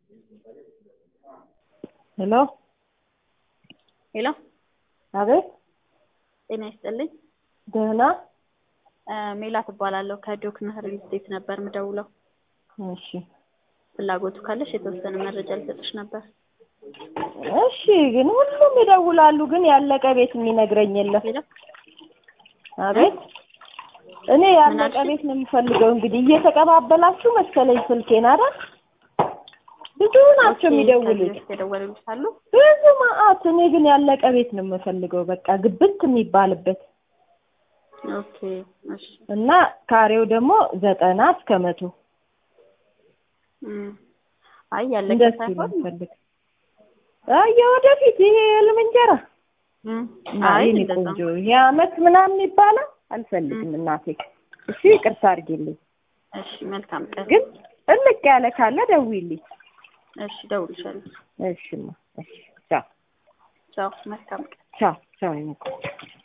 ሄሎ ሄሎ አቤት ጤና ይስጥልኝ። ደህና ሜላት እባላለሁ ከዶክና ሪል ስቴት ነበር ምደውለው። እሺ ፍላጎቱ ካለሽ የተወሰነ መረጃ ልሰጥሽ ነበር። እሺ ግን ሁሉም ይደውላሉ ግን ያለቀ ቤት የሚነግረኝ የለም ሄሎ አቤት እኔ ያለቀ አልሽኝ? ቤት ነው የምፈልገው እንግዲህ እየተቀባበላችሁ መሰለኝ ስልኬን አይደል ብዙ ናቸው ከዚህ የሚደውሉት በፊት የደወሉልሽ አሉ? ብዙ መዓት እኔ ግን ያለቀ ቤት ነው የምፈልገው በቃ ግብት የሚባልበት ኦኬ እሺ እና ካሬው ደግሞ ዘጠና እስከ መቶ እም። አይ ያለቀ እንደሱ ነው ሳይሆን የምፈልግ አይ የወደፊት ይሄ የህልም እንጀራ እም፣ አይ አይ እኔ እንደዛ ቆንጆ ይሄ አመት ምናምን ይባላል አልፈልግም እናቴ እሺ ይቅርታ አድርጊልኝ እሺ መልካም ቀን። ግን እልቅ ያለ ካለ ደውይልኝ እሺ እደውልልሻለሁ። እሺማ እሺ ቻው ቻው መልካም ቀን። ቻው ቻው የኔ ቆንጆ